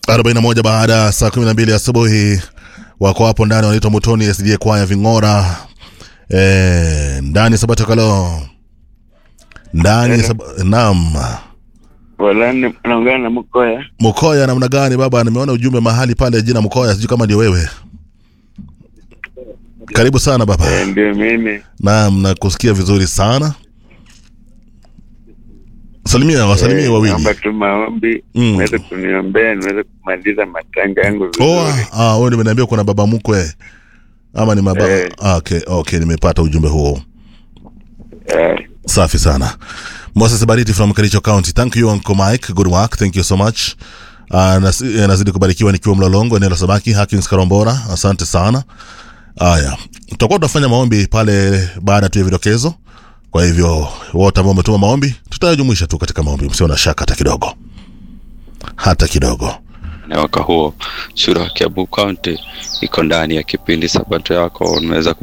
41 baada ya saa 12 asubuhi wako hapo ndani wanaitwa mutoni sj kwaya ving'ora e, ndani sabato kalo ndani sab... naam Walani naongea na Mkoya. mkoya namna gani baba nimeona ujumbe mahali pale jina mkoya sijui kama ndio wewe karibu sana baba Eh, ndio mimi. naam nakusikia vizuri sana salimia wasalimie Eh, wawili Naomba tu maombi Mm. niweze kuniombea niweze kumaliza matanga yangu vizuri. Oh, ah, wewe nimeniambia kuna baba mkwe ama ni mababa Eh. ah, okay, okay, nimepata ujumbe huo. Eh, Safi sana. Moses Bariti from Kericho County. Thank you Uncle Mike. Good work. Thank you so much. Uh, nasi, eh, nazidi kubarikiwa nikiwa Mlolongo eneo la Sabaki Hakins Karombora. Asante sana. Haya. Tutakuwa tunafanya maombi pale baada tu ya vidokezo. Kwa hivyo wote ambao wametuma maombi tutayajumuisha tu katika maombi, msio na shaka hata kidogo. Hata kidogo. na mwaka huo shura ya Kiambu County iko ndani ya kipindi Sabato yako. Unaweza